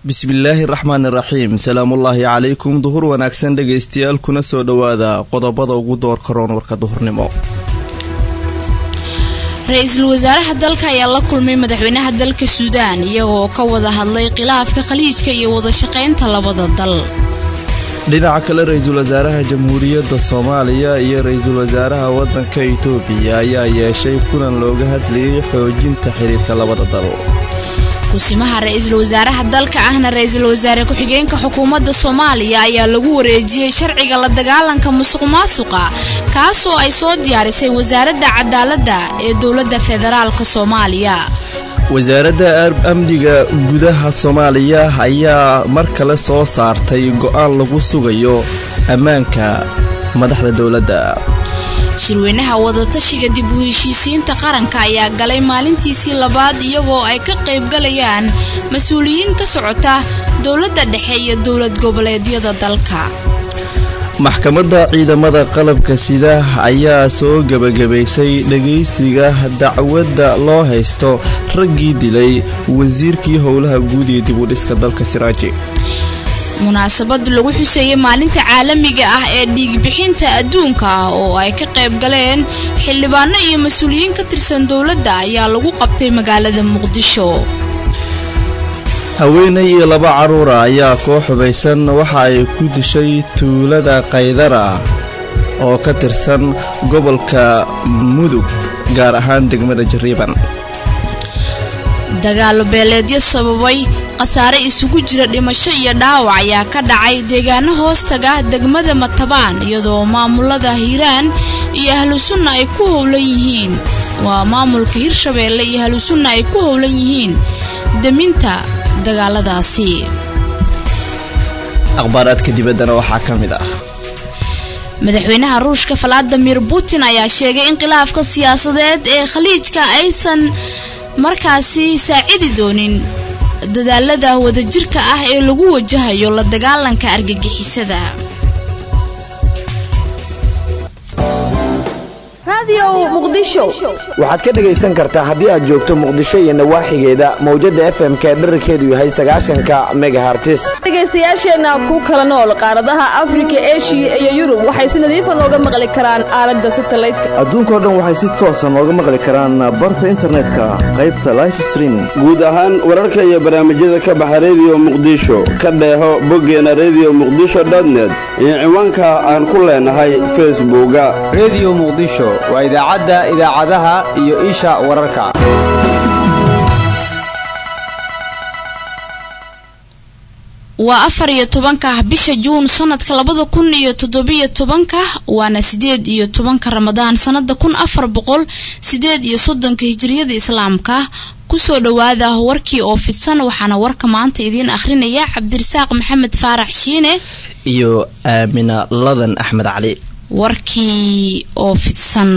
bismillaahi raxmaani raxiim salaamullaahi calaykum duhur wanaagsan dhegaystayaal kuna soo dhowaada qodobada ugu doorka roon warka duhurnimo ra-iisul wasaaraha dalka ayaa la kulmay madaxweynaha dalka suudaan iyagoo ka wada hadlay khilaafka khaliijka iyo wadashaqaynta labada dal dhinaca kale ra-iisul wasaaraha jamhuuriyadda soomaaliya iyo ra-iisul wasaaraha waddanka itoobiya ayaa yeeshay kulan looga hadlayay xoojinta xiriirka labada dal kusimaha ra-iisul wasaaraha dalka ahna ra-iisul wasaare ku-xigeenka xukuumadda soomaaliya ayaa lagu wareejiyey sharciga la dagaalanka musuq maasuqa kaasoo ay soo diyaarisay wasaaradda cadaaladda ee dowladda federaalk soomaaliya wasaaradda amniga gudaha soomaaliya ayaa mar kale soo saartay go-aan lagu sugayo ammaanka madaxda dowladda shirweynaha wadatashiga dib u heshiisiinta qaranka ayaa galay maalintiisii labaad iyagoo ay ka qaybgalayaan mas-uuliyiin ka socota dowladda dhexe iyo dowlad goboleedyada dalka maxkamadda ciidamada qalabka sida ayaa soo gebagabaysay dhagaysiga dacwadda loo haysto raggii dilay wasiirkii howlaha guud iyo dib u dhiska dalka siraaji munaasabad lagu xuseeyey maalinta caalamiga ah ee dhiigbixinta adduunka ah oo ay ka qayb galeen xildhibaano iyo mas-uuliyiin ka tirsan dowladda ayaa lagu qabtay magaalada muqdisho haweenay iyo laba caruura ayaa koo xubaysan waxa ay ku dishay tuulada kaydara oo ka tirsan gobolka mudug gaar ahaan degmada jariiban dagaalo beeleedyo sababay khasaare isugu jira dhimasho iyo dhaawac ayaa ka dhacay deegaano hoostaga degmada matabaan iyadoo maamulada hiiraan iyo ahlusunna ay ku howlan yihiin waa maamulka hirshabeelle iyo ahlusunna ay ku howlan yihiin deminta dagaaladaasi akhbaaraadka dibaddana waxaa ka mid ah madaxweynaha ruushka valadimir putin ayaa sheegay in khilaafka siyaasadeed ee khaliijka aysan markaasi saacidi doonin dadaalada wadajirka ah ee lagu wajahayo la dagaalanka argagixisada waxaad ka dhegaysan kartaa haddii aad joogto muqdisho iyo nawaaxigeeda mawjadda efmka dherarkeedu yahay sagaashanka megahartis dhegaystayaasheenna ku kala nool qaaradaha afrika eshiya iyo yurub waxay si nadiifa nooga maqli karaan aalada satalaydka adduunkao dhan waxay si toosa nooga maqli karaan barta internetka qaybta life streaming guud ahaan wararka iyo barnaamijyada ka baxa rediyo muqdisho ka dheeho boggeena rediyo muqdisho dotnet iyo ciwaanka aan ku leenahay facebooka rediyo muqdisho waa idaacadda idaacadaha iyo isha wararka waa afar iyo tobanka bisha juun sanadka labada kun iyo toddobiyo tobanka waana sideed iyo tobanka ramadaan sanada kun afar boqol sideed iyo soddonka hijiriyada islaamka kusoo dhowaada warkii oo fidsan waxaana warka maanta idiin akhrinaya cabdirasaaq maxamed faarax shiine iyo aamina ladan axmed cali warkii oo fidsan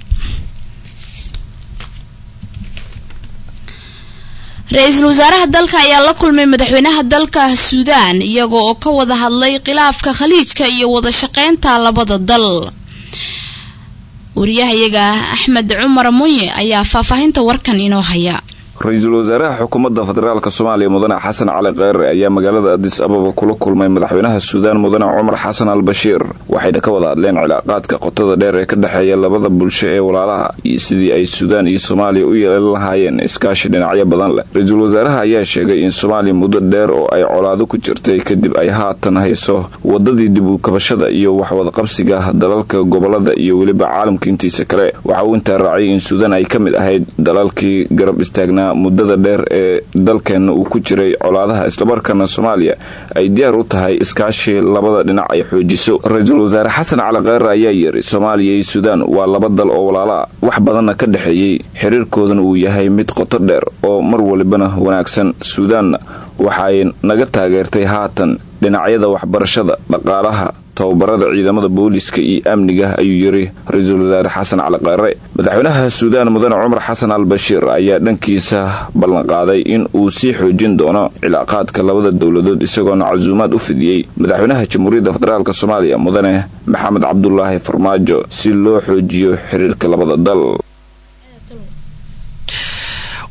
ra-iisul wasaaraha dalka ayaa la kulmay madaxweynaha dalka suudaan iyaga oo ka wada hadlay khilaafka khaliijka iyo wadashaqeynta labada dal wariyahayaga axmed cumar munye ayaa faahfaahinta warkan inoo haya ra-iisul wasaaraha xukuumadda federaalk soomaaliya mudane xasan cali kheyre ayaa magaalada adis ababa kula kulmay madaxweynaha suudaan mudane cumar xasan al bashiir waxayna ka wada hadleen cilaaqaadka qotada dheer ee ka dhexeeya labada bulsho ee walaalaha iyo sidii ay suudaan iyo soomaaliya u yeelan lahaayeen iskaashi dhinacyo badan leh ra-iisul wasaaraha ayaa sheegay in soomaaliya muddo dheer oo ay colaado ku jirtay kadib ay haatan hayso wadadii dib u kabashada iyo waxwadaqabsiga dalalka gobolada iyo weliba caalamka intiisa kale waxa uu intaa raaciyay in suudaan ay ka mid ahayd dalalkii garab istaagnaa muddada dheer ee dalkeenna uu ku jiray colaadaha islamarkaana soomaaliya ay diyaar u tahay iskaashi labada dhinac ay xoojiso ra-iisul wasaare xasan cali kheyre ayaa yiri soomaaliya iyo suudaan waa laba dal oo walaala ah wax badanna ka dhexeeyey xiriirkoodana uu yahay mid qoto dheer oo mar walibana wanaagsan suudaanna waxay naga taageertay haatan dhinacyada waxbarashada dhaqaalaha tababarada ciidamada booliska iyo amniga ayuu yiri ra-iisul wasaare xasan cali kheyre madaxweynaha suudaan mudane cumar xasan al bashiir ayaa dhankiisa ballanqaaday in uu sii xoojin doono cilaaqaadka labada dowladood isagoona casuumaad u fidiyey madaxweynaha jamhuuriyadda federaalk soomaaliya mudane maxamed cabdulaahi farmaajo si loo xoojiyo xiriirka labada dal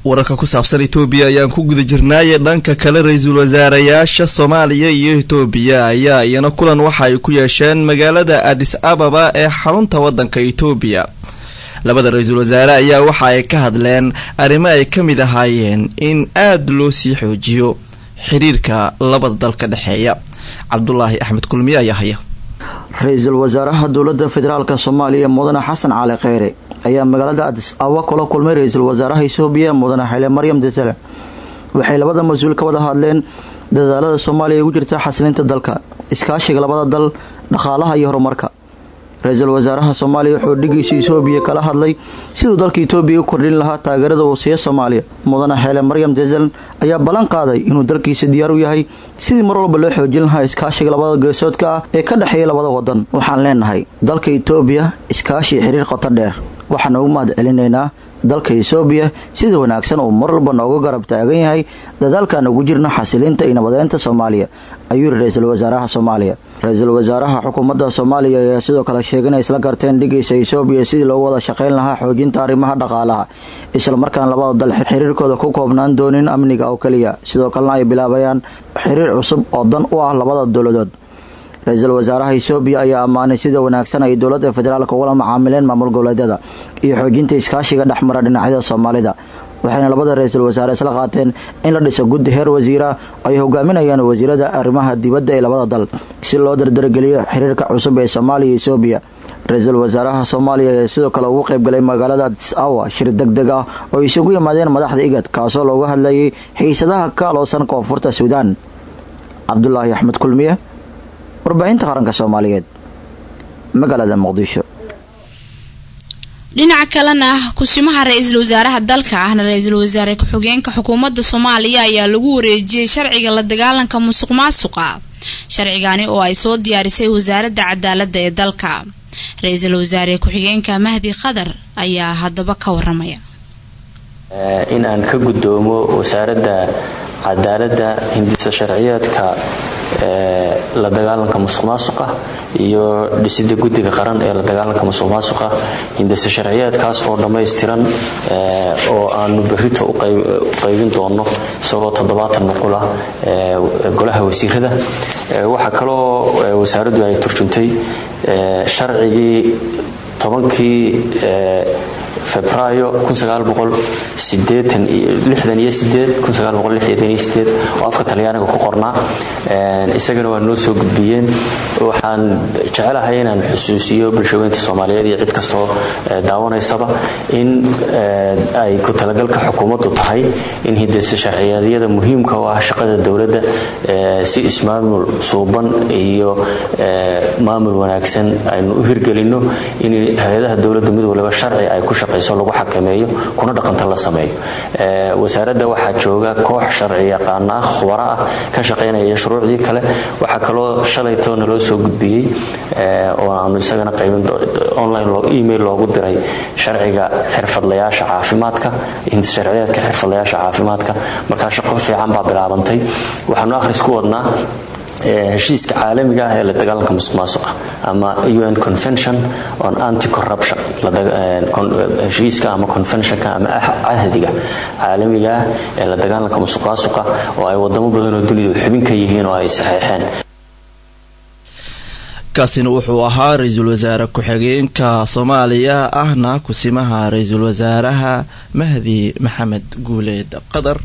wararka ku saabsan etoobiya ayaan ku guda jirnaaye dhanka kale ra-iisul wasaarayaasha soomaaliya iyo etoobiya ayaa iyana kulan waxa ay ku yeesheen magaalada adis ababa ee xarunta wadanka etoobiya labada ra-iisul wasaare ayaa waxa ay ka hadleen arrimo ay ka mid ahaayeen in aada loo sii xoojiyo xiriirka labada dal ka dhexeeya cabdulaahi axmed kulmiye ayaa haya ra-iisul wasaaraha dowlada federaalk soomaaliya mudane xasan cali kheyre ayaa magaalada adis ababa kula kulmay ra-iisul wasaaraha etoobiya mudane xile maryam desale waxay labada mas-uul ka wada hadleen dadaalada soomaaliya ugu jirta xasilinta dalka iskaashiga labada dal dhaqaalaha iyo horumarka ra-iisul wasaaraha soomaaliya wuxuu dhigiisa etoobiya kala hadlay siduu dalka etoobiya u kordhin lahaa taageerada uu siiya soomaaliya mudane xeele maryam desel ayaa ballan qaaday inuu dalkiisa diyaar u yahay sidii mar walba loo xoojin lahaa iskaashiga labada geesoodka ah ee ka dhexeeya labada wadan waxaan leenahay dalka etoobiya iskaashi xiriir qoto dheer waxaan ugu mahad celinaynaa dalka etoobiya sida wanaagsan uu mar walba nooga garab taagan yahay dadaalkan ugu jirna xasilinta iyo nabadeynta soomaaliya ayuu yiri ra-iisul wasaaraha soomaaliya ra-iisul wasaaraha xukuumadda soomaaliya ayaa sidoo kale sheegay inay isla garteen dhigaysa etoobiya sidii loogu wada shaqayn lahaa xoojinta arrimaha dhaqaalaha islamarkaan labada dal xiriirkooda ku koobnaan doonin amniga oo keliya sidoo kalena ay bilaabayaan xiriir cusub oo dan u ah labada dowladood ra-iisul wasaaraha etoobiya ayaa ammaanay sida wanaagsan ay dowladda federaalk ugula macaamileen maamul goboleedyada iyo xoojinta iskaashiga dhexmara dhinacyada soomaalida waxayna labada ra-iisul wasaare isla qaateen in la dhiso guddi heer wasiira ay hogaaminayaan wasiirada arrimaha dibadda ee labada dal si loo dardargeliyo xiriirka cusub ee soomaaliya iyo etoobiya ra-iisul wasaaraha soomaaliya ayaa sidoo kale ugu qaybgalay magaalada adis awa shir deg deg ah oo isugu yimaadeen madaxda igad kaasoo looga hadlayay xiisadaha ka aloosan koonfurta suudaan cabdulaahi axmed kulmiye warbaahinta qaranka soomaaliyeed magaalada muqdisho dhinaca kalena kusimaha ra-iisul wasaaraha dalka ahna ra-iisul wasaare ku-xigeenka xukuumadda soomaaliya ayaa lagu wareejiyey sharciga la dagaalanka musuq maasuqa sharcigani oo ay soo diyaarisay wasaaradda cadaaladda ee dalka ra-iisul wasaare ku-xigeenka mahdi qadar ayaa haddaba ka waramaya in aan ka gudoomo wasaaradda cadaaladda hindisa sharciyeedka la dagaalanka musuq maasuqa iyo dhisida guddiga qaran ee la dagaalanka musuq maasuqa hindise sharciyeedkaas oo dhammaystiran oo aanu berrito u qaybin doono isagoo toddobaatan nuqula golaha wasiirada waxaa kaloo wasaaraddu ay turjuntay sharcigii tobankii febraayo oo afka talyaaniga ku qornaa isagana waa noo soo gudbiyeen waxaan jecelahay inaan xusuusiyo bulshaweynta soomaaliyeed iyo cid kastoo daawanaysaba in ay ku talagalka xukuumaddu tahay in hidase sharciyeedyada muhiimka u ah shaqada dowladda si ismaamul suuban iyo maamul wanaagsan aynu u hirgelinno in hay-adaha dowladda mid waliba sharci ay ku shaqayso lagu xakameeyo kuna dhaqanta la sameeyo wasaaradda waxaa jooga koox sharci yaqaana ah khubaro ah ka shaqaynaya shuruucdii kale waxaa kaloo shalayto naloo soo gudbiyey oo aanu isagana qaybin online email loogu diray sharciga xirfadlayaasha caafimaadka sharciyeedka xirfadlayaasha caafimaadka markaa shaqo fiican baa bilaabantay waxaanu akhris ku wadnaa heshiiska caalamiga ah ee la dagaalanka musuq maasuqa ama un convention on anti corruption heshiiska ama conventionka ama cahdiga caalamiga ah ee la dagaalanka musuq maasuqa oo ay wadamo badan oo dunidu xubin ka yihiin oo ay saxeexeen kaasina wuxuu ahaa ra-iisul wasaare ku-xigeenka soomaaliya ahna kusimaha ra-iisul wasaaraha mahdi maxamed guuleed qadar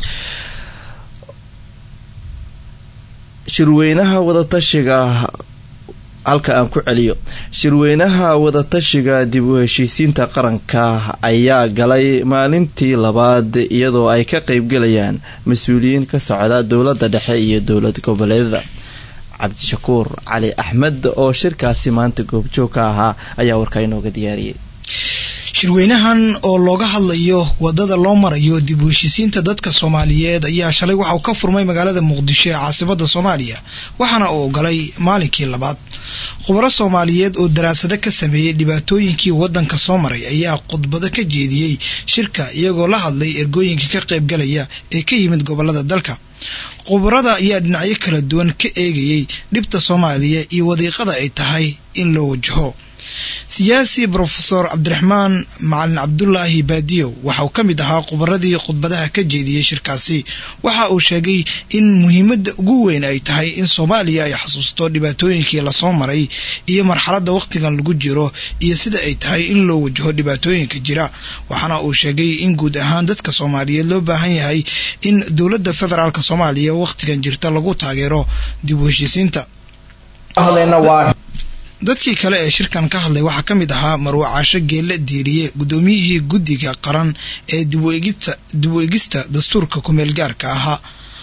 shirweynaha wadatashiga halka aan ku celiyo shirweynaha wadatashiga dib u heshiisiinta qaranka ayaa galay maalintii labaad iyadoo ay ka qeybgalayaan mas-uuliyiin ka socda dowladda dhexe iyo dowlad goboleedada cabdishakuur cali axmed oo shirkaasi maanta goobjoog ka ahaa ayaa warkaa inooga diyaariyay shirweynahan oo looga hadlayo wadada loo marayo dib u heshiisiinta dadka soomaaliyeed ayaa shalay waxauu ka furmay magaalada muqdisho ee caasimada soomaaliya waxaana uu galay maalinkii labaad khubaro soomaaliyeed oo daraasado ka sameeyey dhibaatooyinkii wadanka soo maray ayaa khudbado ka jeediyey shirka iyagoo la hadlay ergooyinka ka qaybgalaya ee ka yimid gobolada dalka khubarada ayaa dhinacyo kala duwan ka eegayay dhibta soomaaliya iyo wadiiqada ay tahay in loo wajaho siyaasi brofesor cabdiraxmaan macalin cabdulaahi baadiyow waxa uu ka mid ahaa khubaradii khudbadaha ka jeediyey shirkaasi waxa uu sheegay in muhiimadda ugu weyn ay tahay in soomaaliya ay xasuusto dhibaatooyinkii lasoo maray iyo marxaladda wakhtigan lagu jiro iyo sida ay tahay in loo wajaho dhibaatooyinka jira waxaana uu sheegay in guud ahaan dadka soomaaliyeed loo baahan yahay in dowladda federaalk soomaaliya wakhtigan jirta lagu taageero dib u heshiisiinta dadkii kale ee shirkan ka hadlay waxaa ka mid ahaa marwe caasho geelle diiriye guddoomiyihii guddiga qaran ee dib u egista dastuurka kumeelgaarka ahaa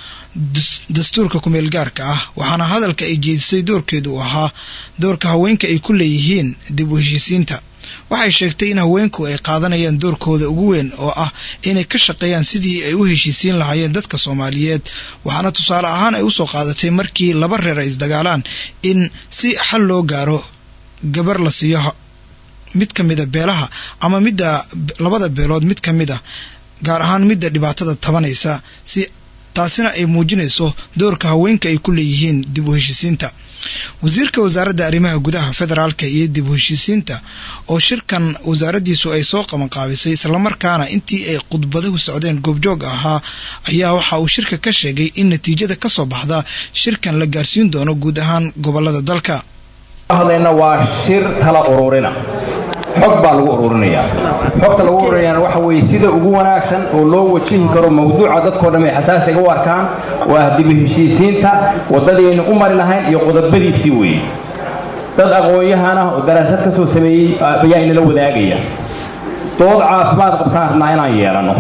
dastuurka kumeel gaarka ah waxaana hadalka ay jeedisay doorkeedu uu ahaa doorka haweenka ay ku leeyihiin dib u heshiisiinta waxay sheegtay in haweenku ay qaadanayaan doorkooda ugu weyn oo ah inay ka shaqeeyaan sidii ay u heshiisiin lahaayeen dadka soomaaliyeed waxaana tusaale ahaan ay usoo qaadatay markii laba reer ay isdagaalaan in si xal loo gaaro gabar la siiyo mid ka mida beelaha ama midda labada beelood mid ka mid a gaar ahaan midda dhibaatada tabanaysa si taasina ay muujinayso doorka haweenka ay ku leeyihiin dib u heshiisiinta wasiirka wasaaradda arrimaha gudaha federaalka iyo dib u heshiisiinta oo shirkan wasaaraddiisu ay soo qabanqaabisay islamarkaana intii ay khudbadahu socdeen goobjoog ahaa ayaa waxa uu shirka ka sheegay in natiijada ka soo baxda shirkan la gaarsiin doono guud ahaan gobolada dalka hadlayna waa shir tala ururina xog baa lagu ururinayaa xogta lagu ururinayaana waxa weeye sida ugu wanaagsan oo loo wajihi karo mawduuca dadkoo dhan ay xasaasiga u arkaan waa dibu heshiisiinta waddadaynu u mari lahayn iyo qodobadiisii weeye dad aqoon-yahan ah oo daraasad ka soo sameeyey ayaa inala wadaagaya dood caafimaad qabtaan rabnaa inaan yeelanno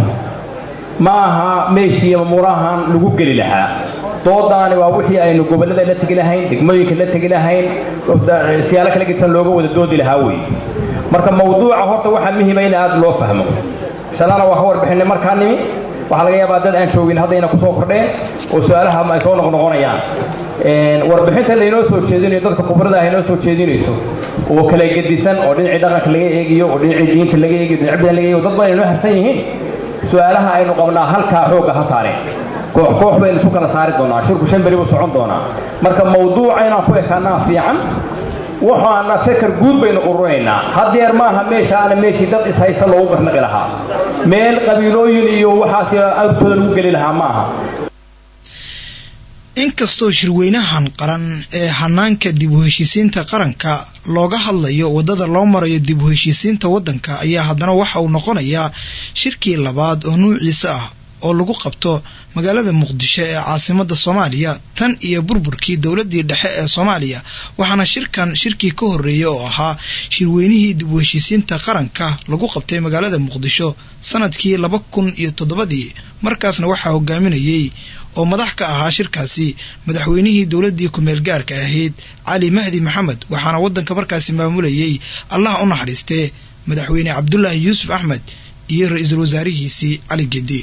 ma aha meeshii mamuurahan lagu geli lahaa doodaani waa wixii aynu gobollada la tegi lahayn degmooyinka la tegi lahayn siyaalo kala gedsan looga wada doodi lahaa weeye marka mawduuca horta waxaa muhiima in aad loo fahmo shalana waa ka warbixinay markaa nimi waxaa laga yaabaa dad aan joogin haddayna ku soo kordheen oo su-aalaha ay soo noqnoqonayaan warbixinta laynoo soo jeedinayo dadka khubrada ah inoo soo jeedinayso oo kala gedisan oo dhinacii dhaqanka laga eegiyo oo dhinacii diinta laga eegiyo dhinac bidan laga eegiyo dad badan inoo harsan yihiin su-aalaha aynu qabnaa halkaa xoogga ha saareen koox koox baynu isu kala saari doonaa shirku shan beri buu socon doonaa marka mawduuca inaan ku ekaanaa fiican waxaana feker guud baynu ururinaynaa haddeer maaha meeshaana meeshii dad ishaysta loogu garnaqi lahaa meel qabiilooyin iyo waxaas agtooda lagu geli lahaa ma aha inkastoo shirweynahan qaran ee hanaanka dib u heshiisiinta qaranka looga hadlayo waddada loo marayo dib u heshiisiinta waddanka ayaa haddana waxa uu noqonayaa shirkii labaad oo nuuciisa ah oo lagu qabto magaalada muqdisho ee caasimada soomaaliya tan iyo burburkii dowladii dhexe ee soomaaliya waxaana shirkan shirkii ka horeeyay oo ahaa shirweynihii dib u heshiisiinta qaranka lagu qabtay magaalada muqdisho sanadkii laba kun iyo toddobadii markaasna waxaa hogaaminayey oo madax ka ahaa shirkaasi madaxweynihii dowladii kumeel gaarka ahayd cali mahdi maxamed waxaana wadanka markaasi maamulayay allah u naxariistee madaxweyne cabdulaahi yuusuf axmed iyo ra-iisul wasaarihiisii cali gedi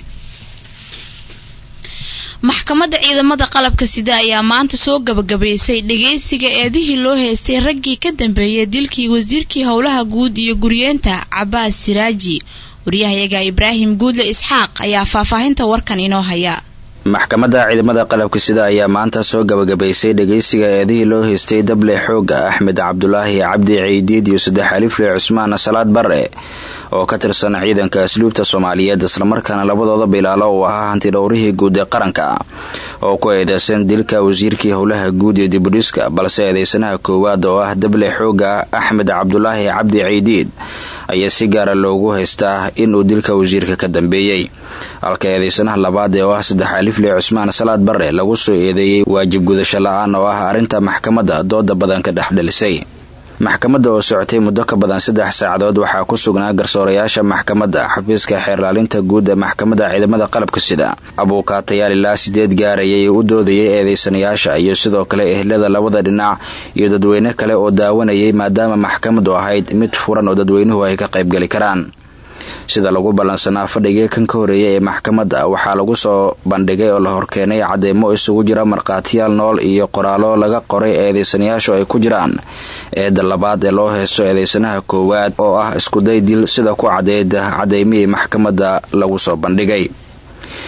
maxkamadda ciidamada qalabka sida ayaa maanta soo gabagabaysay dhageysiga eedihii loo heystay raggii ka dambeeyay dilkii wasiirkii howlaha guud iyo guryeenta cabaas siraaji waryahayaga ibraahim guudle isxaaq ayaa faahfaahinta warkan inoo haya maxkamadda ciidamada qalabka sida ayaa maanta soo gabagabaysay dhageysiga eedihii loo haystay dable xooga axmed cabdulaahi cabdi ciidiid iyo saddex alifle cusmaan salaad bare oo ka tirsan ciidanka asluubta soomaaliyeed islamarkaana labadooda bilaalo uu ahaa hantidhowrihii guud ee qaranka oo ku eedeysan dilka wasiirkii howlaha guud iyo dibudhiska balse eedeysanaha koowaad oo ah dable xooga axmed cabdulaahi cabdi ciidiid ayaa si gaara loogu haystaa inuu dilka wasiirka ka dambeeyey halka eedeysanaha labaad ee oo ah saddex alifle cusmaan salaad bare lagu soo eedeeyey waajib gudasho la-aan oo ah arrinta maxkamadda dooda badan ka dhexdhelisay maxkamadda oo socotay muddo ka badan saddex saacadood waxaa ku sugnaa garsoorayaasha maxkamadda xafiiska xeerlaalinta guud ee maxkamadda ciidamada qalabka sida abuukaatayaal ilaa sideed gaarayay u doodayay eedeysanayaasha iyo sidoo kale ehlada labada dhinac iyo dadweyne kale oo daawanayay maadaama maxkamaddu ahayd mid furan oo dadweynuhu ay ka qaybgeli karaan sida lagu ballansanaa fadhigii kan ka horeeyay ee maxkamadda waxaa lagu soo bandhigay oo la horkeenay cadeymo isugu jira markhaatiyaal nool iyo qoraallo laga qoray eedeysanayaashu ay ku jiraan eedda labaad ee loo heysto eedeysanaha koowaad oo ah iskuday dil sida ku cadeyd cadeymihii maxkamadda lagu soo bandhigay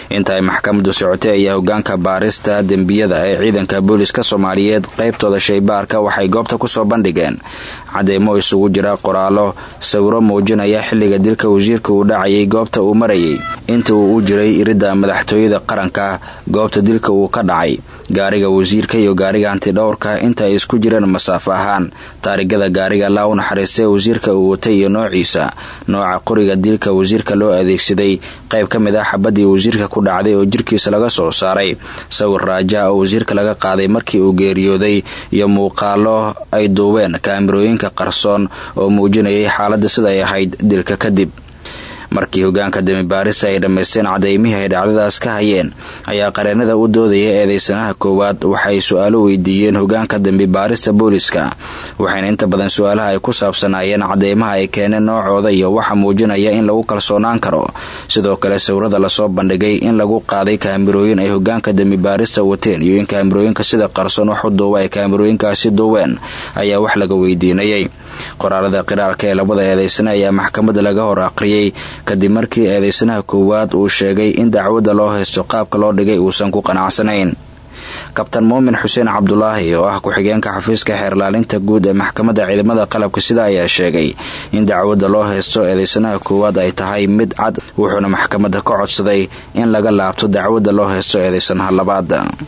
inta ay maxkamadu socotay ayaa hogaanka baarista dembiyada ee ciidanka booliska soomaaliyeed qaybtooda shaybaarka waxay goobta kusoo bandhigeen cadeymo isugu jira qoraallo sawiro muujinaya xilliga dilka wasiirka uu dhacayay goobta uu marayay inta uu u jiray iridda madaxtooyada qaranka goobta dilka uu ka dhacay gaariga wasiirka iyo gaariga hantidhowrka inta ay isku jireen masaafo ahaan taarigada gaariga laa u naxariistay wasiirka uu watay iyo noociisa nooca qoriga dilka wasiirka loo adeegsaday qayb ka mid ah xabadii wasiirka ku dhacday oo jirkiisa laga soo saaray sawir raaja oo wasiirka laga qaaday markii uu geeriyooday iyo muuqaalo ay duubeen kaamirooyinka qarsoon oo muujinayay xaaladda sida ay ahayd dilka kadib markii hogaanka damibaarista ay dhammaysteen cadeymihii ay dhacdadaas ka hayeen ayaa qareenada u doodaya eedeysanaha koowaad waxay su-aalo weydiiyeen hogaanka dambibaarista booliska waxayna inta badan su-aalaha ay ku saabsanaayeen cadeymaha ay keeneen noocooda iyo waxa muujinaya in lagu kalsoonaan karo sidoo kale sawirada lasoo bandhigay in lagu qaaday kaamirooyin ay hogaanka dambibaarista wateen iyo in kaamirooyinka sida qarsoon wax u duuba ay kaamirooyinkaasi duubeen ayaa wax laga weydiinayay qoraalada qiraalka ee labada eedeysane ayaa maxkamadda laga hor aqriyey kadib markii eedeysanaha koowaad uu sheegay in dacwadda loo haysto qaabka loo dhigay uusan ku qanacsanayn kabtan muumin xuseen cabdulaahi oo ah ku-xigeenka xafiiska xeerlaalinta guud ee maxkamadda ciidamada qalabka sida ayaa sheegay in dacwadda loo haysto eedeysanaha koowaad ay tahay mid cad wuxuuna maxkamadda ka codsaday in laga laabto dacwadda loo haysto eedeysanaha labaad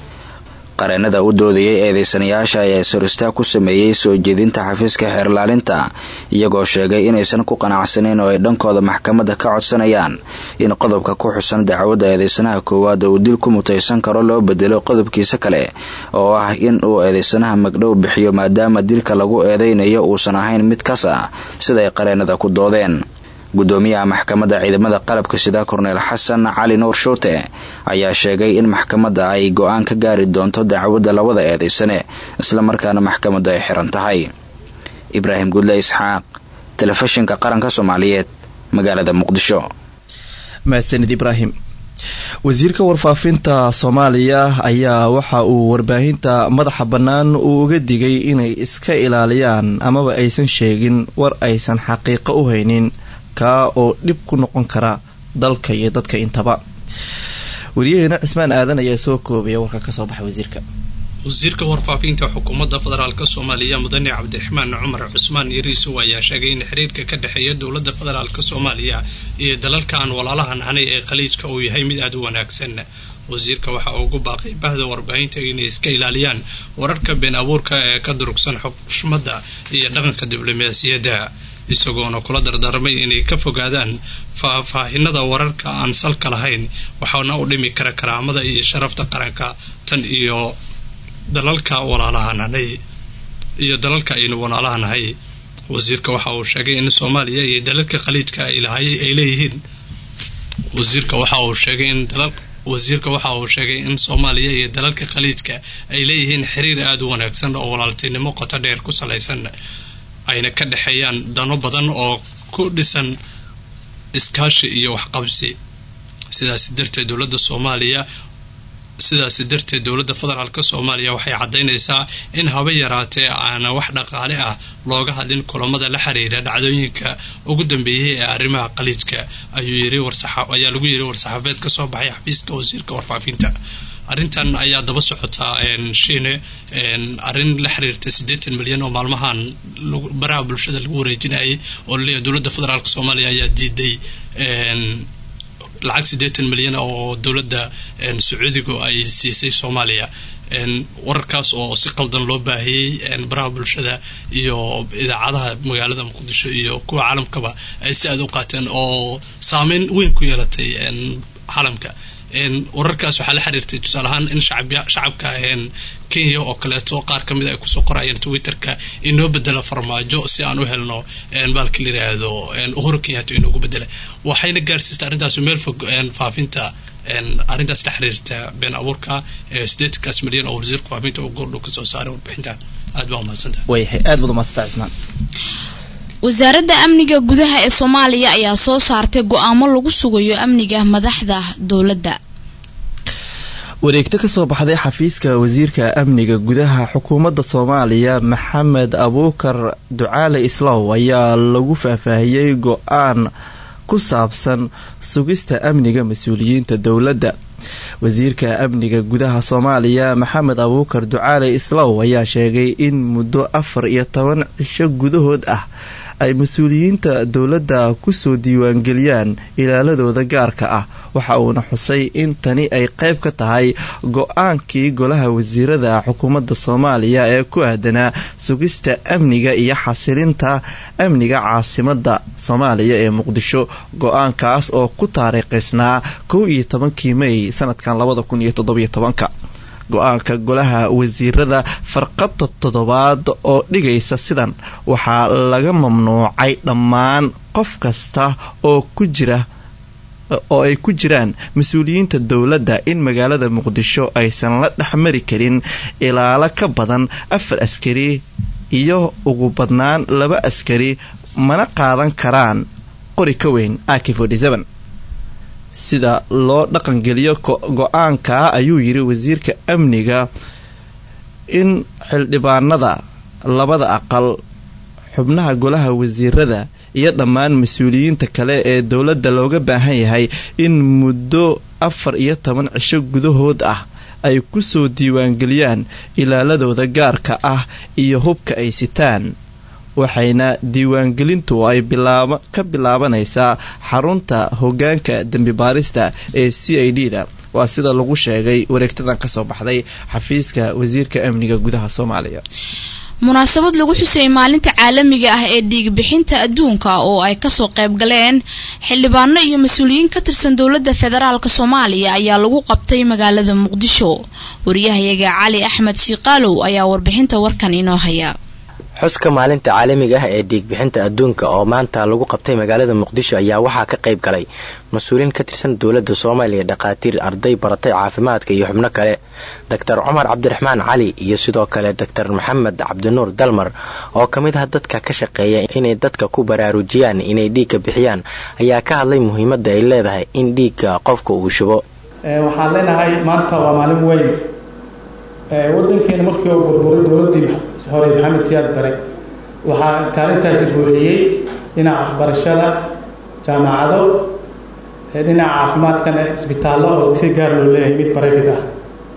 qareenada u doodayay eedeysanayaasha ayaa is-horistaa ku sameeyey soo jeedinta xafiiska xeerlaalinta iyagoo sheegay inaysan ku qanacsanayn oo ay dhankooda maxkamadda ka codsanayaan in qodobka ku xusan dacwadda eedeysanaha koowaad uu dil ku mutaysan karo loo bedelo qodobkiisa kale oo ah in uu eedeysanaha magdhow bixiyo maadaama dilka lagu eedeynayo uusan ahayn mid kas ah siday qareenada ku doodeen gudoomiyaha maxkamadda ciidamada qalabka sida korneel xasan cali nuur shuute ayaa sheegay in maxkamadda ay go-aan ka gaari doonto dacwadda labada eedeysane islamarkaana maxkamaddu ay xiran tahay ibraahim gudle isxaaq telefishinka qaranka soomaaliyeed magaalada muqdisho mahadsanid ibraahim wasiirka warfaafinta soomaaliya ayaa waxa uu warbaahinta madaxa bannaan uu uga digay inay iska ilaaliyaan amaba aysan sheegin war aysan xaqiiqo u haynin kaa oo dhib ku noqon kara dalka iyo dadka intaba wariyaheena cismaan aadan ayaa soo koobaya warka kasoo baxay wasiirka wasiirka warfaafinta xukuumadda federaalk soomaaliya mudane cabdiraxmaan cumar cusmaan yariisow ayaa sheegay in xiriirka ka dhexeeya dowladda federaalk soomaaliya iyo dalalka aan walaalahan hanay ee khaliijka uu yahay mid aada u wanaagsan wasiirka waxa uu ugu baaqay bahda warbaahinta inay iska ilaaliyaan wararka been abuurka ee ka durugsan xushmadda iyo dhaqanka diblomaasiyadda isagoona kula dardaarmay inay ka fogaadaan faahfaahinada wararka aan salka lahayn waxaana u dhimi kara karaamada iyo sharafta qaranka tan iyo dalalka walaalahananay iyo dalalka aynu walaalahanahay wasiirka waxa uu sheegay in soomaaliya iyo dalalka khaliijka ay leeyihiin wasiirka waxa uu sheegay in dalal wasiirka waxa uu sheegay in soomaaliya iyo dalalka khaliijka ay leeyihiin xiriir aada u wanaagsan oo walaaltinimo qoto dheer ku salaysan ayna ka dhexeeyaan dano badan oo ku dhisan iskaashi iyo waxqabsi sidaasi darteed dowladda soomaaliya sidaasi darteed dowladda federaalk soomaaliya waxay caddaynaysaa in haba yaraatee aana wax dhaqaale ah looga hadlin kulamada la xiriira dhacdooyinka ugu dambeeyay ee arrimaha khaliijka ayaa lagu yiri war-saxaafeed ka soo baxay xafiiska wasiirka warfaafinta arrintan ayaa daba socotaa shiine arrin la xiriirta siddeetan milyan oo maalmahan baraha bulshada lagu wareejinayay oo laleeyahay dowladda federaalk soomaaliya ayaa diiday lacag siddeetan milyan oo dowladda sacuudigu ay siisay soomaaliya wararkaas oo si qaldan loo baahiyey baraha bulshada iyo idaacadaha magaalada muqdisho iyo kuwa caalamkaba ay si aada u qaateen oo saameyn weyn ku yeelatay caalamka wararkaas waxaa la xiriirtay tusaale ahaan in shacabka kenya oo kaleeto qaar ka mid ay kusoo qorayeen twitterka inoo bedela farmaajo si aan u helno baalka la yiraahdo uhuru kenyato inoogu bedela waxayna gaarsiistay arrintaas meel fog faafinta arrintaas la xiriirta been abuurka sideetankaas milyan oo wasiirka faafinta uu goordhow kasoo saaray warbixinta aad baa umahadsantaha wayahay aad baad umahadsantaha cismaan wasaaradda amniga gudaha ee soomaaliya ayaa soo saartay go-aamo lagu sugayo amniga madaxda dowladda wareegto kasoo baxday xafiiska wasiirka amniga gudaha xukuumadda soomaaliya maxamed abuukar ducaale islaw ayaa lagu faahfaahiyey go-aan ku saabsan sugista amniga mas-uuliyiinta dowladda wasiirka amniga gudaha soomaaliya maxamed abuukar ducaale islaw ayaa sheegay in muddo afar iyo toban cisho gudahood ah ay mas-uuliyiinta dowladda kusoo diiwaangeliyaan ilaaladooda gaarka ah waxa uuna xusay in tani ay qayb ka tahay go-aankii golaha wasiirada xukuumadda soomaaliya ee ku aadanaa sugista amniga iyo xasilinta amniga caasimada soomaaliya ee muqdisho go-aankaas oo ku taariikhaysnaa kow iyo tobankii mey sanadkan labada kun iyo toddobiyo tobanka go-aanka golaha wasiirada farqabta toddobaad oo dhigaysa sidan waxaa laga mamnuucay dhammaan qof kasta oo ku jira oo ay ku jiraan mas-uuliyiinta dowladda in magaalada muqdisho aysan la dhexmari karin ilaalo ka badan afar askari iyo ugu badnaan laba askari mana qaadan karaan qori ka weyn ak sida loo dhaqangeliyo go-aanka ayuu yiri wasiirka amniga in xildhibaanada labada aqal xubnaha golaha wasiirada iyo dhammaan mas-uuliyiinta kale ee dowladda looga baahan yahay in muddo afar iyo toban cisho gudahood ah ay kusoo diiwaangeliyaan ilaaladooda gaarka ah iyo hubka ay sitaan waxayna diiwaangelintu ay ka bilaabanaysaa xarunta hogaanka dembi baarista ee c i d da waa sida lagu sheegay wareegtadan kasoo baxday xafiiska wasiirka amniga gudaha soomaaliya munaasabad lagu xusayay maalinta caalamiga ah ee dhiigbixinta adduunka oo ay kasoo qayb galeen xildhibaano iyo mas-uuliyiin ka tirsan dowladda federaalk soomaaliya ayaa lagu qabtay magaalada muqdisho wariyahayaga cali axmed shiiqaalow ayaa warbixinta warkan inoo haya xuska maalinta caalamiga ah ee dhiigbixinta adduunka oo maanta lagu qabtay magaalada muqdisho ayaa waxaa ka qayb galay mas-uuliin ka tirsan dowladda soomaaliya dhakhaatiir arday baratay caafimaadka iyo xubno kale doctor cumar cabdiraxmaan cali iyo sidoo kale doctor maxamed cabdinuur dalmar oo ka mid ah dadka ka shaqeeya inay dadka ku baraarujiyaan inay dhiigga bixiyaan ayaa ka hadlay muhiimadda ay leedahay in dhiigga qofka uu shubo waxaan leenahay maanta waa maalin weyn wadankeena markii oo burburay dowladii hore maxamed siyaad bare waxaa kaalintaasi guuleeyey dhinaca waxbarashada jaamacado dhinaca caafimaadkana isbitaallo oo si gaar loo leeyahay mid barefid ah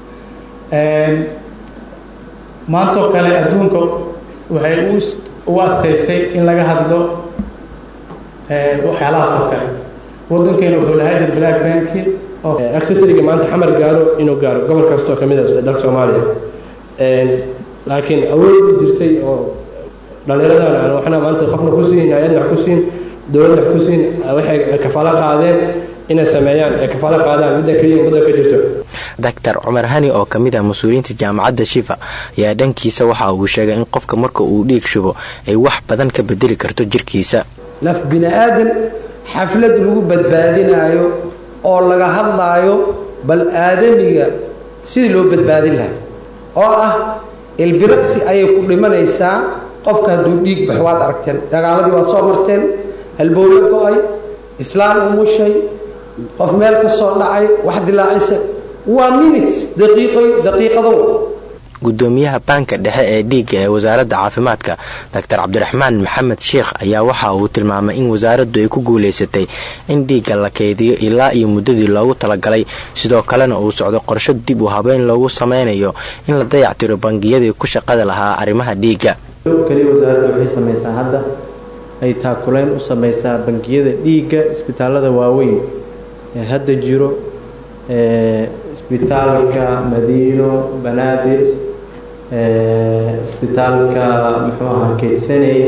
maantoo kale adduunka waxay u asteystay in laga hadlo waxyaalahaas oo kale wadankeena wuxuu lahaa jir black banki accessoriga maanta xamar gaaro inuu gaaro gobol kastoo ka mid a dalka soomaaliya laakiin awood jirtay oo dhallinyaradan aan waxna maanta qofna ku siin hay-adna wax ku siin dowladna wax ku siin waxay kafaalo qaadeen inay sameeyaan ay kafaalo qaadaan midda keliya waddan ka jirto doctor cumar hani oo ka mid ah mas-uuliyiinta jaamacadda shifa ayaa dhankiisa waxa uu sheegay in qofka marka uu dhiig shubo ay wax badan ka bedeli karto jirkiisa naf bini aadan xaflad lagu badbaadinaayo oo laga hadlaayo bal aadamiga sidii loo badbaadin lahaa oo ah ilbiraqsi ayay ku dhimanaysaa qofka hadduu dhiig bax waad aragteen dagaaladii waad soo marteen halbowlo go-ay islaan umushay qof meel ka soo dhacay wax dilaacisa waa minutes daqiiqado gudoomiyaha baanka dhexe ee dhiigga ee wasaaradda caafimaadka doctor cabdiraxmaan maxamed sheikh ayaa waxa uu tilmaamay in wasaaraddu ay ku guulaysatay in dhiigga la keydiyo ilaa iyo muddadii loogu talagalay sidoo kalena uu socdo qorsho dib u habeyn loogu sameynayo in la dayactiro bangiyadii ku shaqada lahaa arrimaha dhiigga kaliya wasaaradda waxay samaysaa hadda ay taakulayn u samaysaa bangiyada dhiigga isbitaalada waaweyn ee hadda jiro isbitaalka madiino banaadir isbitaalka muxuu ahaa keydsaney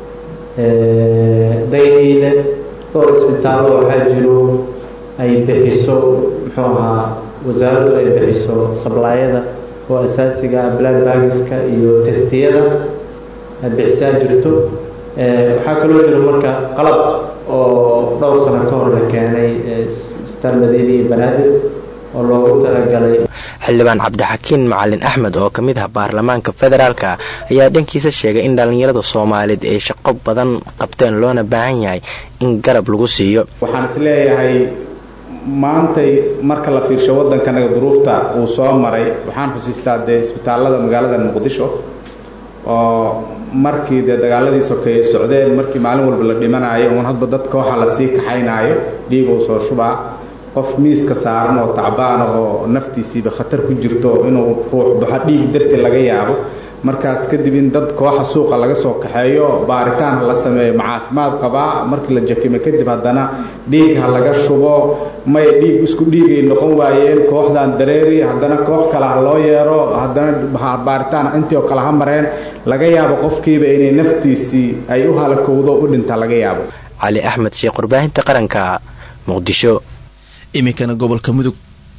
dayniile dhowr isbitaallo waxaa jiro ay bixiso muxuu ahaa wasaaraddu ay bixiso sablaayada oo asaasiga ah black bagiska iyo testiyada bixisaa jirto waxaa kaloo jiro marka qalab oo dhowr sano ka hor la keenay isbitaal madiine iyo banaadir oo loogu talagalay xildhibaan cabdixakiin macalin axmed oo ka mid ah baarlamaanka federaalka ayaa dhankiisa sheegay in dhallinyarada soomaaliyeed ay shaqo badan qabteen loona baahan yahay in garab lagu siiyo waxaan is leeyahay maantay marka la fiirsho waddankanaga duruufta uu soo maray waxaan xusiistaa dee isbitaallada magaalada muqdisho oo markii dee dagaaladii sokeeye socdeen markii maalin walba la dhimanaayo uun hadba dad kooxa lasii kaxaynaayo dhiigou soo shubaa qof miiska saaran oo tacbaan ah oo naftiisiiba khatar ku jirto inuu ruux baxo dhiig darti laga yaabo markaas kadib in dad kooxa suuqa laga soo kaxeeyo baaritaan la sameeyo ma caafimaad qabaa markii la jakimo kadib haddana dhiig ha laga shubo may dhiig isku dhiigay noqon waayeen kooxdan dareeri haddana koox kale ha loo yeero haddana baaritaan intii oo kale ha mareen laga yaabo qofkiiba inay naftiisii ay u halakowdo u dhinta laga yaabo cali axmed sheekh warbaahinta qaranka muqdisho iminkana gobolka mudug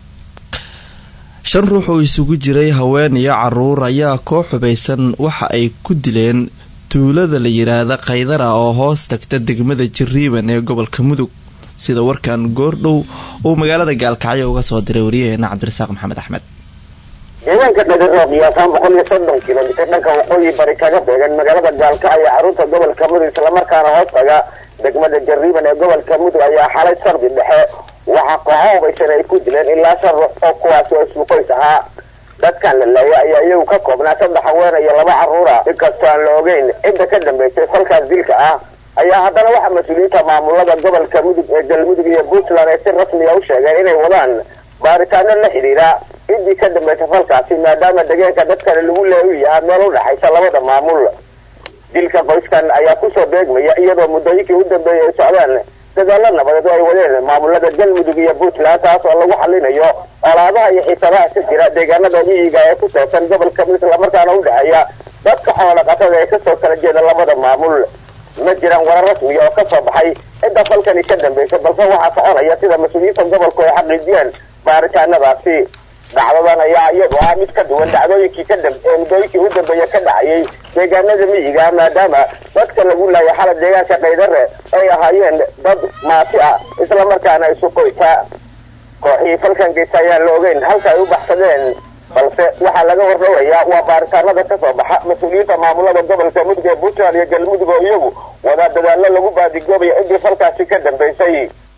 shan ruux oo isugu jiray haween iyo caruur ayaa koox xubaysan waxa ay ku dileen tuulada la yiraahda kaydara oo hoos tagta degmada jiriiban ee gobolka mudug sida warkan goordhow uu magaalada gaalkacyo uga soo diray wariyaheena cabdirasaaq maxamed axmed deegaanka dhagan oo qiyaasaan boqol iyo soddon kilomitir dhanka waqooyi bari kaga beegan magaalada gaalkacyo xarunta gobolka mudug islamarkaana hoos taga degmada jariiban ee gobolka mudug ayaa xalay sardi dhexe waxaa kooxo hubaysan ay ku dileen ilaa shan ruux oo kuwaasi oo isku qoys ahaa dadkan la laaya ayaa iyagu ka koobnaa saddex haween iyo laba carruura inkastoo aan la ogeyn cidda ka dambaysay falkaas dilka ah ayaa haddana waxaa mas-uuliyiinta maamulada gobolka mudug ee galmudug iyo puntland ay si rasmiya u sheegeen inay wadaan baaritaano la xidhiira ciddii ka dambaysay falkaasi maadaama deegaanka dadkani lagu leeyu yahaa meel u dhexaysa labada maamul dilka qoyskan ayaa kusoo beegmaya iyadoo muddooyinkii u dambeeyay ay socdaan dadaalo nabadeed oo ay wadeen maamulada galmudug iyo puntland taas oo lagu xalinayo olaadaha iyo xiisadaha ka jira deegaanada miyiga ee ku toosan gobolka mudug islamarkaana u dhexeeya dadka xoola qatada ee kasoo kala jeeda labada maamul ma jiraan warar rasmiya oo kasoo baxay cidda falkani ka dambaysay balse waxaa soconaya sida mas-uuliyiinta gobolku ay xaqiijiyeen baaritaanadaasi dhacdadan ayaa iyadu ah mid ka duwan dhacdooyinkii ka dam ee muddooyinkii u dambeeya ka dhacayay deegaanada miyiga maadaama dadka lagu laaya xala deegaanka kaydare ay ahaayeen dad maati ah islamarkaana isu qoyta kooxihii falkan geysa ayaan la ogeyn halka ay u baxsadeen balse waxaa laga wardhawayaa waa baaritaanada kasoo baxa mas-uuliyiinta maamulada gobolka mudug ee puntland iyo galmudug oo iyagu wadaa dadaalo lagu baadigoobayo ciddii falkaasi ka dambaysay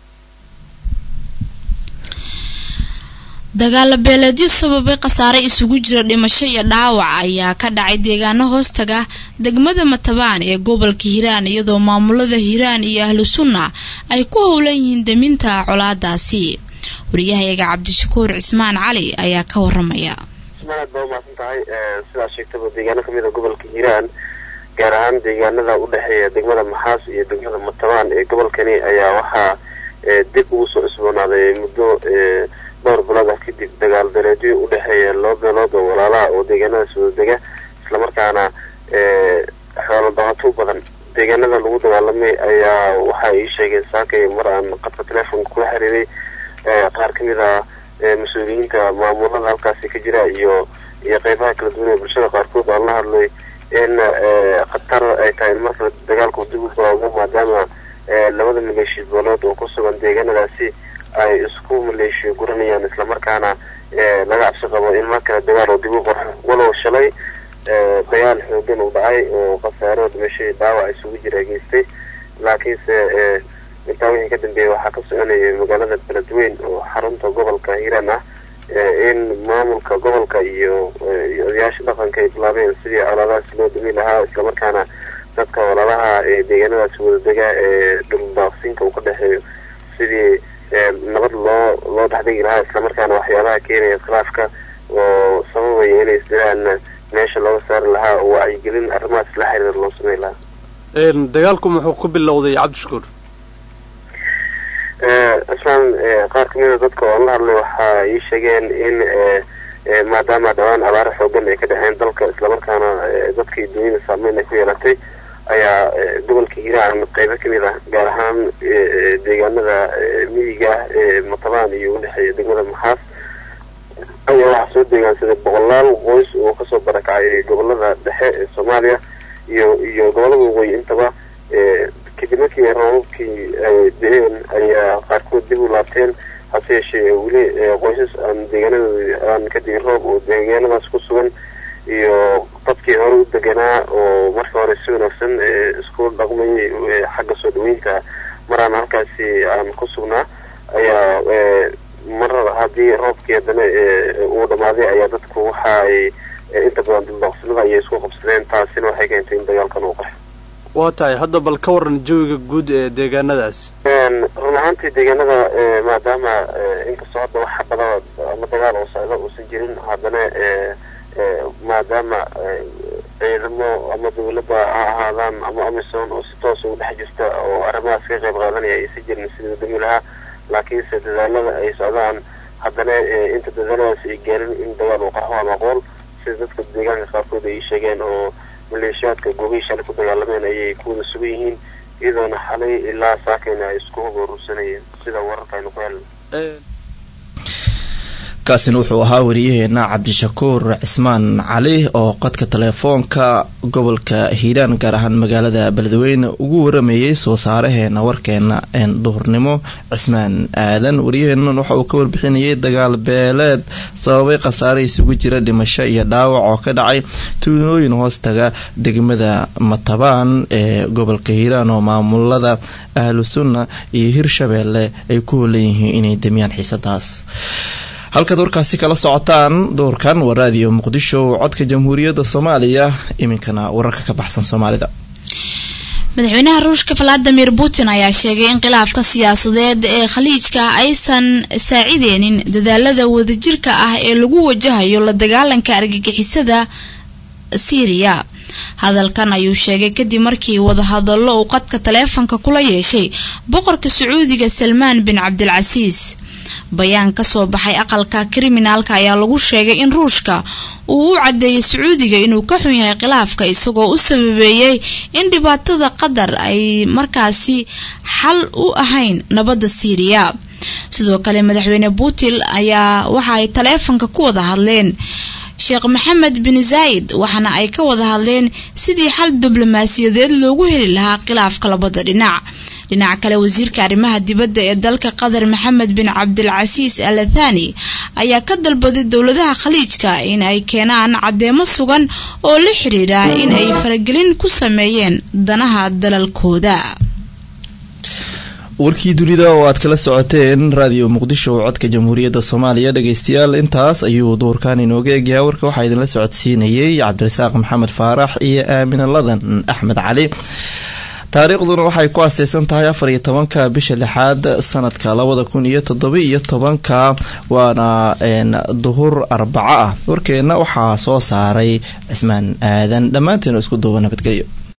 dagaalo beeleedyo sababay khasaare isugu jira dhimasho iyo dhaawac ayaa ka dhacay deegaano hoostaga degmada matabaan ee gobolka hiiraan iyadoo maamulada hiiraan iyo ahlu sunna ay ku howlan yihiin daminta colaadaasi wariyahayaga cabdishakuur cismaan cali ayaa ka waramaya aad baa umaasan tahay sidaa sheegtaba deegaano kamid a gobolka hiiraan gaar ahaan deegaanada udhexeeya degmada maxaas iyo degmada matabaan ee gobolkani ayaa waxaa dib ugu soo cusboonaaday muddo dhowr bilood ah kadib dagaal daleedyo udhexeeya laba beelood oo walaalaha oo deegaanadaas wada dega islamarkaana xoolo dabato u badan deegaanada lagu dagaalamay ayaa waxa ay sheegeen saakay mar aan qadka telefonka kula xiriiray qaar kamid a mas-uuliyiinta maamulada halkaasi ka jira iyo iyo qeybaha kala duwan ee bulshada qaarkood aan la hadlay in khatar ay tahay in markale dagaalku dib u bilowdo maadaama labada maleeshiya beelood oo ku sugan deegaanadaasi ay isku maleeshiyo guranayaan islamarkaana laga cabsi qabo in mar kale dagaal oo dib u qorxo walow shalay dagaal xoogan uu dhacay oo khasaaro dhimashay dhaawac isugu jira geystay laakiinse intaa wixii ka dambeeyay waxaa ka soconayay magaalada beledweyn oo xarunta gobolka hiiraan ah in maamulka gobolka iyo iyo odayaasha dhaqanka ay bilaabeen sidii colaadahaas loo dhimi lahaa islamarkaana dadka walaalaha ee deegaanadaasi wadadega ee dhuldaaqsinka uu ka dhexeeyo sidii nabad loo loo dhexdhigi lahaa islamarkaana waxyaabaha keenaya khilaafka oo sababaya inay isdiraan meesha looga saari lahaa oo wacyigelin arrimahaas la xiriir loo samey lahaa dagaalku muxuu ku bilowday cabdishakuur islaan qaar kamida dadka oo la hadlay waxa ii sheegeen in maadaama dhawaan abaaro xoogan ay ka dhexeen dalka islamarkaana dadkii dunyada saameyn ay ku yeelatay ayaa gobolka hiiraan qeybo kamid ah gaar ahaan deegaanada miyiga ee matabaan iyo udhexeeya degmada maxaas ayaa waxaa soo deegaansaday boqolaal qoys oo kasoo barakacay gobolada dhexe ee soomaaliya iyo iyo gobolada waqooyi intaba kadib markii roobabkii ay da-een ayaa qaarkood dib u laabteen hase yeeshee weli qoysas aan deegaanadooda aan kadib roob oo deegaanadaas ku sugan iyo dadkii hore u deganaa oo marka hore si wanaagsan isku dhaqmayay xagga soo dhaweynta maraan halkaasi aan ku sugnaa ayaa mar haddii roobkii haddana uu dhamaaday ayaa dadku waxa ay inta badan duldaaqsinada ayay isku qabsadeen taasina waxay keentay in dagaalkan uu qaxo waa tahay hadda bal ka waran jawiga guud ee deegaanadaas run ahaantii deegaanada maadaama inkastoo hadda wax xabadada ama dagaal oo socda uusan jirin haddana maadaama ciidamo ama dawladda ha ahaadaan ama amisom oo si toos ugu dhex jirta oo arrimahaas ka qayb qaadanaya aysan jirin sidii wadami lahaa laakiinse dadaalada ay socdaan haddana inta dadaaladaas ay gaarin in dagaal uu qarxo ama aqoon sida dadka deegaanka qaarkood ay sheegeen oo maleeshiyaadka goobihii shalay ku dagaalameen ayay ku wada sugan yihiin iyadoona xalay ilaa saakayna ay isku horuursanayeen sida wararka aynu ku helna kaasina wuxuu ahaa wariyaheena cabdishakuur cismaan cali oo qodka teleefoonka gobolka hiiraan gaar ahaan magaalada beledweyne ugu waramayay soo saaraheena warkeena duhurnimo cismaan aadan wariyaheenan waxa uu ka warbixinayay dagaal beeleed sababay khasaare isugu jira dhimasho iyo dhaawac oo ka dhacay tuulooyin hoostaga degmada matabaan ee gobolka hiiraan oo maamulada ahlu sunna iyo hirshabeelle ay ku holan yihiin inay damiyaan xiisadaas halkaad warkaasi kala socotaan doorkan waa raadiyo muqdisho codka jamhuuriyadda soomaaliya iminkana wararka ka baxsan soomaalida madaxweynaha ruushka valadimir putin ayaa sheegay in khilaafka siyaasadeed ee khaliijka aysan saacideynin dadaalada wadajirka ah ee lagu wajahayo la dagaalanka argagixisada siiriya hadalkan ayuu sheegay kadib markii wadahadallo uu qadka taleefanka kula yeeshay boqorka sacuudiga salmaan bin cabdilcasiis bayaan kasoo baxay aqalka kriminaalka ayaa lagu sheegay in ruushka uu u cadeeyay sacuudiga inuu ka xun yahay khilaafka isagoo u sababeeyey in dhibaatada qatar ay markaasi xal u ahayn nabadda siiriya sidoo kale madaxweyne putin ayaa waxa ay taleefanka ku wada hadleen sheekh maxamed bin zaayid waxaana ay ka wada hadleen sidii xal diblomaasiyadeed loogu heli lahaa khilaafka labada dhinac dhinaca kale wasiirka arrimaha dibadda ee dalka qatar maxamed bin cabdilcasiis al athani ayaa ka dalbaday dowladaha khaliijka in ay keenaan caddeemo sugan oo la xiriira in ay faragelin ku sameeyeen danaha dalalkooda warkii dunida oo aad kala socoteen raadiyo muqdisho oo codka jamhuuriyadda soomaaliya dhageystayaal intaas ayuu duurkan inooga egyahay warka waxaa idinla socodsiinayay cabdirasaaq maxamed faarax iyo aamina ladan axmed cali taariikhduna waxay ku aaseysan tahay afar iyo tobanka bisha lixaad sanadka labada kun iyo toddoba iyo tobanka waana duhur arbaco ah warkeenna waxaa soo saaray cismaan aadan dhammaanteenu isku duuba nabadgelyo